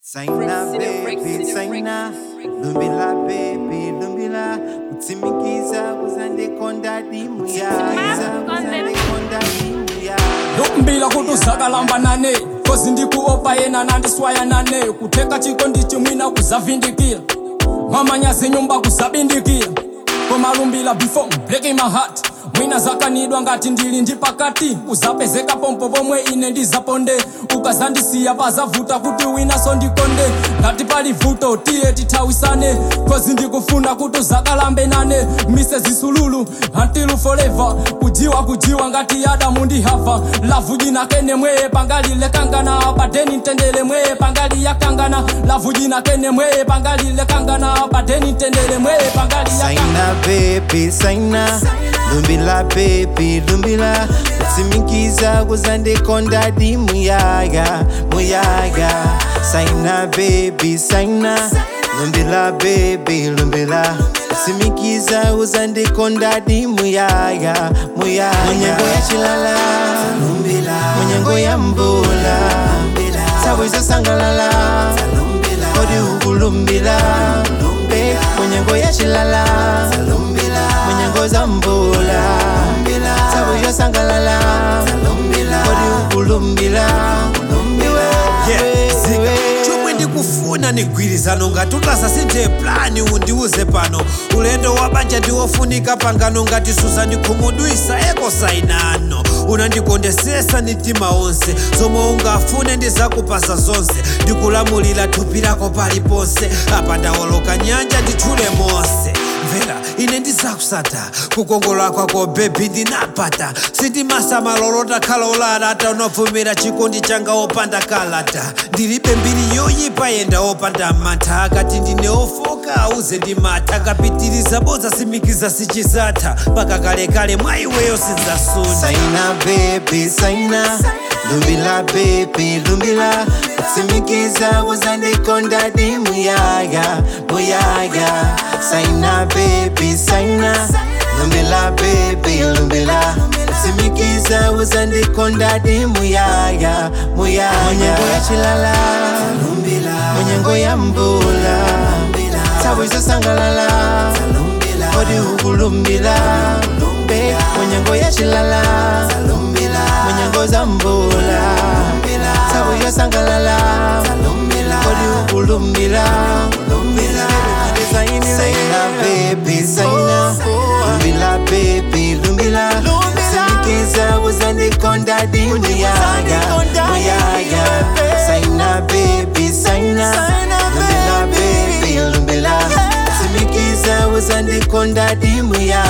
Saina baby, saina Lumbila baby, lumbila Kutsimikiza kuzandekonda dimu ya Kuzandekonda dimu ya ndokumbila kuti uzakalambanane kozi ndikuopa yena nandiswayanane kuteka chiko ndichimwina kuzavindikira mwamanyazi nyumba kuzabindikira komalumbila before breaking my heart mwina zakanidwa ngati ndili ndi pakati uzapezeka pompo pomwe ine ndizaponde ukazandisiya pazavuta kuti winaso ndikonde ngati pali vuto tiye tithawisane kozi ndikufuna kuti uzakalambe nane mise zisululu until forever kujiwa kujiwa ngati adamu ndi hava lavu jina kene mweye pangalile kangana badeni ntendele mweye pangali yakangana lavu jina kene mweye pangalile kangana badeni ntendele mweye pangali yakangana Saina baby, saina Lumbila baby, lumbila Kutsimikiza kuzandekonda dimu ya Muyaga Saina baby, saina Lumbila baby, lumbila Kutsimikiza kuzandekonda dimu ya Muyaga Munyengo ya chilala Munyengo ya mbula Sawizo sangalala Kodi ukulumbila Be, Munyengo ya chilala Munyengo za mbula Sawizo sangalala Kodi ukulumbila Yeah, zika chomwe ndikufuna nigwirizano ngati utasasinthe plani undiuze pano ulendo wa banja ndiwofunika pangano ngati suza ndikhumudwisa ekosainano unandikondesesa mitima onse zomwe ungafune ndizakupasa zonse ndikulamulira thupi lako paliponse apa ndawoloka nyanja nditchule monse mvera ine ndizakusata kukongola kwako bebi ndinapata sindimasamalolota khalolata taunavumira chikondi changa opanda kalata ndilibe mbiri yoyipa yenda opanda mantha akati ndine ofoka auze ndimata kapitiriza boza simikiza sichizatha paka kalekale mwa iweyo sinzasuna Saina baby, saina Lumbila baby, lumbila Kutsimikiza kuzandekonda dimu ya Muyaga Saina baby, saina Lumbila baby, lumbila Kutsimikiza kuzandekonda dimu ya Muyaga Munyengo ya chilala Munyengo ya mbula Sawizo sangalala Kodi ukulumbila Be, Munyengo ya chilala Munyengo za mbula Sawizo sangalala Kodi ukulumbila Saina baby, saina Lumbila baby, lumbila Simikiza kuzandikonda dimu yaga Muyaga Saina baby, saina Lumbila baby, lumbila Simikiza kuzandikonda dimu yaga